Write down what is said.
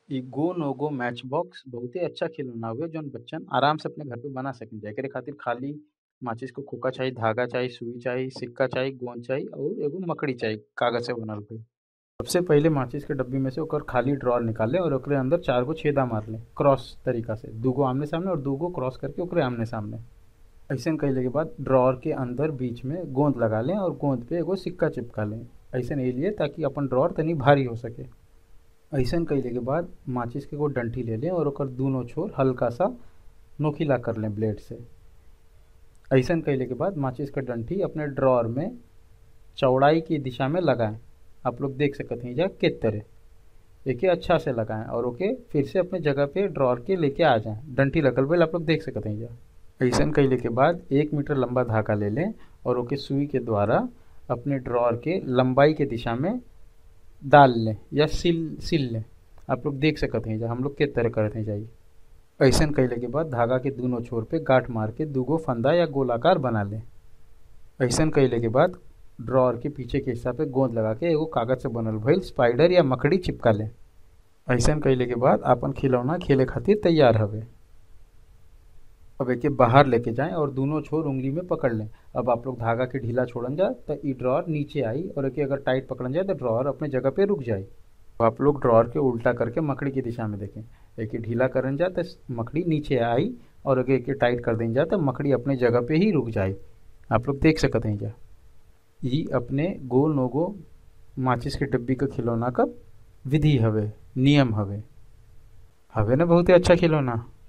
इ go no गो match box बहुते अच्छा खिलौना हउवे जौन बच्चन आराम से अपने घर पे बना सकेला एकरे खातिर खाली माचिस क खोखा चाही धागा चाही सुई चाही सिक्का चाही गोंद चाही अउर एगो मकड़ी चाही कागज से बनल भइल सबसे पहिले माचिस के डब्बी में से ओकर खाली ड्रॉर निकाल ले और ओकरे अंदर चार गो छेदा मार ले क्रॉस तरीका से दूगो आमने सामने और दूगो क्रॉस करके ओकरे आमने सामने ऐसन कइले के बाद ड्रॉर के अंदर बीच में गोंद लगा लें और गोंद पे एगो सिक्का चिपका लें ऐसन ए लिए ताकि अपन ड्रॉर तनी भारी हो सके ऐसन कइले के बाद माचिस के एगो डंठी ले लें और ओकर दूनो छोर हल्का सा नोकीला कर लें ब्लेड से ऐसन कइले के बाद माचिस का डंठी अपने ड्रॉर में चौड़ाई की दिशा में लगाएं आप लोग देख सकत हैं जा किस तरह एके अच्छा से लगाएं और ओके फिर से अपने जगह पे ड्रॉर के लेके आ जाएं डंठी लगल बेल आप लोग देख सकत हैं जा ऐसन कइले के बाद एक मीटर लंबा धागा ले लें और ओके सुई के द्वारा अपने ड्रॉर के लंबाई के दिशा में डाल लें या सिल सिल लें आप लोग देख सकत हैं जा हम लोग किस तरह करत हैं जाई ऐसन कइले के बाद धागा के दोनों छोर पे गांठ मार के दूगो फंदा या गोलाकार बना लें ऐसन कइले के बाद ड्रॉर के पीछे के हिस्सा पे गोंद लगा के एगो कागज से बनल भइल स्पाइडर या मकड़ी चिपका लें ऐसन कइले के बाद आपन खिलौना खेले खातिर तैयार हवे अब एके बाहर लेके जाएं और दोनों छोर उंगली में पकड़ लें अब आप लोग धागा के ढीला छोड़न जा तो ई ड्रॉर नीचे आई और एके अगर टाइट पकड़न जाए तो ड्रॉर अपने जगह पे रुक जाए तो आप लोग ड्रॉर के उल्टा करके मकड़ी की दिशा में देखें एके ढीला करन जा तो मकड़ी नीचे आई और अगर एके टाइट कर दें जा तो मकड़ी अपने जगह पे ही रुक जाए आप लोग देख सकते हैं जा ई अपने गो नो गो माचिस के डब्बी का खिलौना का विधि हवे नियम हवे हवे ना बहुते अच्छा खिलौना